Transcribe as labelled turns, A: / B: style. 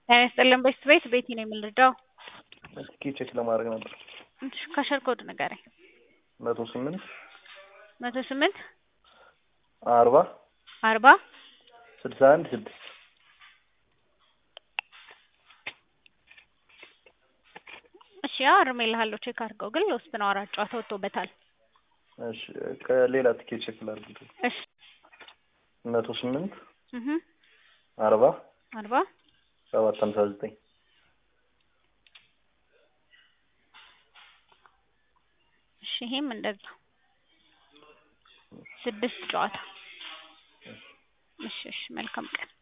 A: ጤና ይስጥልን ቤት ቤት ቤቲ ነው የምንረዳው።
B: እስኪ ቼክ ለማድረግ ነበር።
A: እሺ ከሸር ኮድ ንገረኝ።
B: መቶ ስምንት
A: መቶ ስምንት
B: አርባ
A: አርባ
B: ስልሳ አንድ ስድስት
A: እሺ አርሜልሃለሁ ቼክ አድርገው። ግን ለውስጥ ነው አራት ጨዋታ ወጥቶበታል።
B: እሺ ከሌላ ትኬት ቼክ ላድርግ።
A: እሺ
B: መቶ ስምንት
A: እህ
B: አርባ
A: አርባ
B: ሰባት ሀምሳ ዘጠኝ
A: እሺ ይሄም እንደዛ ስድስት ጨዋታ። እሺ እሺ መልካም ቀን